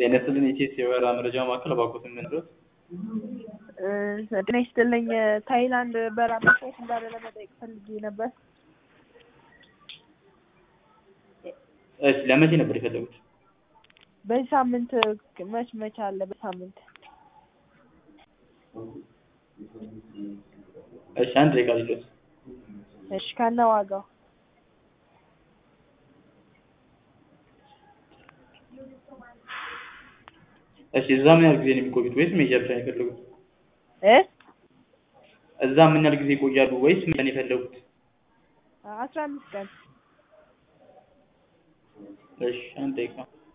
ጤና ይስጥልኝ የኢቲኤስ የበረራ መረጃ ማዕከል እባክዎትን ምን ልርዳዎት? ጤና ይስጥልኝ ታይላንድ በረራ መቼ እንዳለ ለመጠየቅ ፈልጌ ነበር። እሺ ለመቼ ነበር የፈለጉት? በዚህ ሳምንት መች መች አለ በሳምንት? እሺ አንድ ደቂቃ ልስጥዎት። እሺ ከነ ዋጋው እሺ እዛ ምን ያህል ጊዜ ነው የሚቆዩት ወይስ መሄጃ ብቻ ነው የፈለጉት? እ እዛ ምን ያህል ጊዜ ይቆያሉ ወይስ መሄጃ ነው የፈለጉት? አስራ አምስት ቀን እሺ አንድ ደቂቃ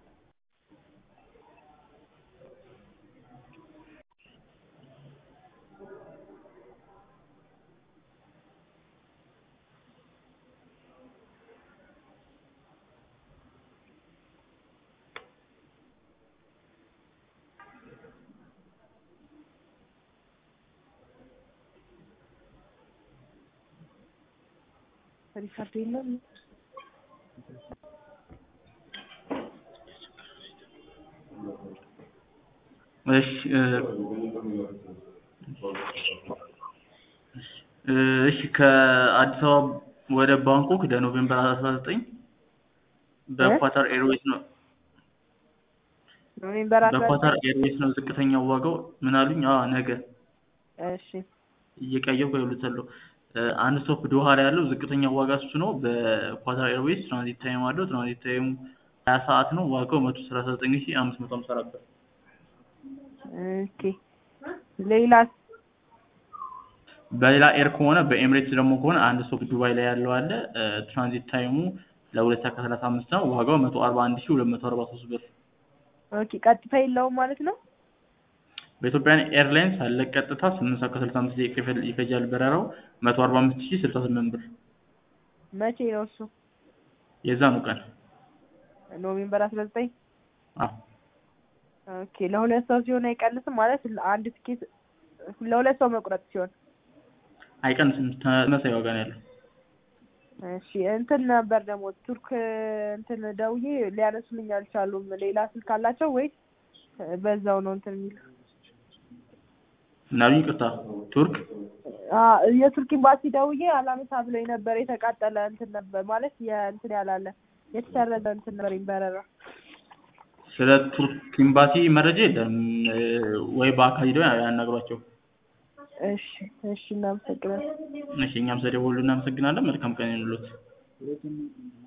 ሪካርድ የለም እሺ እሺ ከአዲስ አበባ ወደ ባንኮክ ለኖቬምበር አስራ ዘጠኝ በኳታር ኤርዌይስ ነው ኖቬምበር አስራ በኳታር ኤርዌይስ ነው ዝቅተኛው ዋጋው ምን አሉኝ? አዎ ነገ እሺ እየቀየርኩ እደውልልዎታለሁ። አንድ ስቶፕ ዶሃ ላይ ያለው ዝቅተኛው ዋጋ እሱ ነው። በኳታር ኤርዌይስ ትራንዚት ታይም አለው። ትራንዚት ታይሙ ሀያ ሰዓት ነው። ዋጋው መቶ ሰላሳ ዘጠኝ ሺህ አምስት መቶ ሃምሳ አራት ብር። ኦኬ ሌላስ? በሌላ ኤር ከሆነ በኤምሬትስ ደግሞ ከሆነ አንድ ስቶፕ ዱባይ ላይ ያለው አለ። ትራንዚት ታይሙ ለሁለት ሰዓት ከሰላሳ አምስት ነው። ዋጋው መቶ አርባ አንድ ሺህ ሁለት መቶ አርባ ሶስት ብር። ኦኬ ቀጥታ የለውም ማለት ነው? በኢትዮጵያን ኤርላይንስ አለ ቀጥታ ስምንት ሰዓት ከስልሳ አምስት ደቂቃ ይፈ- ይፈጃል በረራው መቶ አርባ አምስት ሺህ ስልሳ ስምንት ብር መቼ ነው እሱ? የዛኑ ቀን ኖቬምበር አስራ ዘጠኝ አዎ ኦኬ ለሁለት ሰው ሲሆን አይቀንስም ማለት አንድ ትኬት ለሁለት ሰው መቁረጥ ሲሆን አይቀንስም ተመሳሳይ ዋጋ ነው ያለው እሺ እንትን ነበር ደግሞ ቱርክ እንትን ደውዬ ሊያነሱልኝ አልቻሉም። ሌላ ስልክ አላቸው ወይስ በዛው ነው እንትን የሚሉ? ምናሉኝ ይቅርታ ቱርክ አዎ የቱርክ ኤምባሲ ደውዬ አላነሳ ብሎኝ ነበር። የተቃጠለ እንትን ነበር ማለት የእንትን ያላለ የተሰረዘ እንትን ነበር በረራ። ስለ ቱርክ ኤምባሲ መረጃ የለም ወይ በአካል ሄደው ያናግሯቸው እሺ እሺ እናመሰግናለን። እሺ እኛም ስለደወሉ እናመሰግናለን መልካም ቀን ይሁንልዎት